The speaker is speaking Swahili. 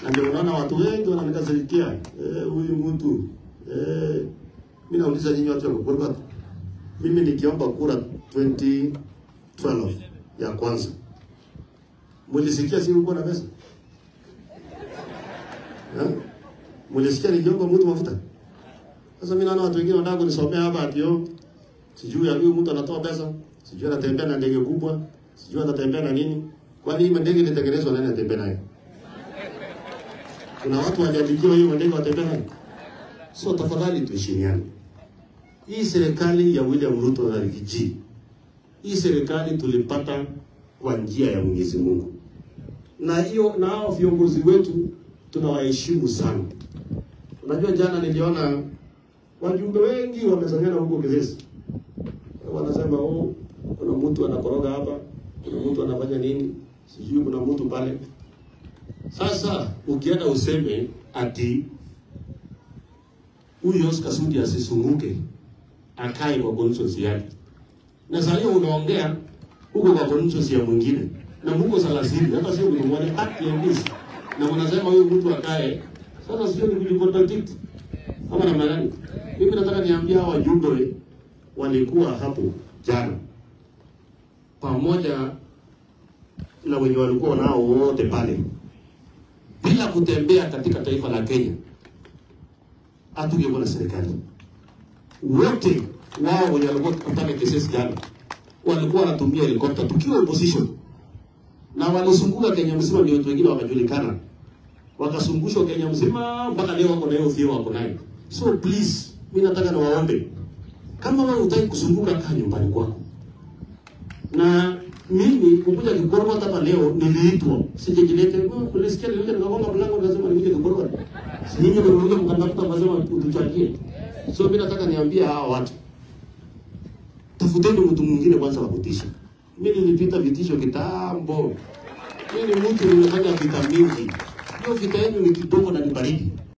na ndio unaona watu wengi wananikasirikia eh, huyu mtu eh, mimi nauliza nyinyi watu wa Gogorwa, mimi nikiomba kura 2012 ya kwanza mulisikia si ulikuwa na pesa eh? Mulisikia nikiomba mtu mafuta? Sasa mimi naona watu wengine wanataka kunisomea hapa ati yo sijui ya huyu mtu anatoa pesa, sijui anatembea na ndege kubwa, sijui anatembea na nini. Kwani hii ndege ilitengenezwa nani anatembea nayo? Kuna watu waliandikiwa hiyo ndege watembea nayo. So tafadhali tuheshimiane. Hii serikali ya William Ruto na Rigiji, hii serikali tulipata kwa njia ya Mwenyezi Mungu, na hiyo na hao viongozi wetu tunawaheshimu sana. Unajua, jana niliona wajumbe wengi wamesanyana huko Kisesi, wanasema oh, kuna mtu anakoroga hapa, kuna mtu anafanya nini, sijui kuna mtu pale. Sasa ukienda useme ati huyu Oscar Sudi asisunguke akae kwa conscience yake, na sasa hiyo unaongea huko kwa conscience ya mwingine na mko salasini, hata sio mlimwone haki ya misi, na mnasema huyu mtu akae. Sasa sio ni kulicontradict ama namna gani? Mimi nataka niambia hawa wajumbe walikuwa hapo jana pamoja na wenye walikuwa nao wote pale, bila kutembea katika taifa la Kenya, hatungekuwa na serikali. Wote wao wenye walikuwa pale Kisesi jana walikuwa wanatumia helikopta tukiwa opposition, na walizunguka Kenya mzima, ndio watu wengine wakajulikana, wakazungushwa Kenya mzima mpaka leo wako na hiyo fio wako nayo. So please, mimi nataka niwaombe, kama wewe hutaki kuzunguka, kaa nyumbani kwako. Na mimi kukuja Kigorogota hapa leo niliitwa, sijajilete. Kulisikia nilikuja nikagonga mlango nikasema nikuje Kigorogota. Si nyinyi ndio mlikuja mkandafuta mkasema utuchangie. So mimi nataka niambie hawa watu, tafuteni mtu mwingine kwanza wa kutisha. Mimi nilipita vitisho kitambo. Mimi ni mtu nimefanya vita mingi. Hiyo vita yenu ni kidogo na ni baridi.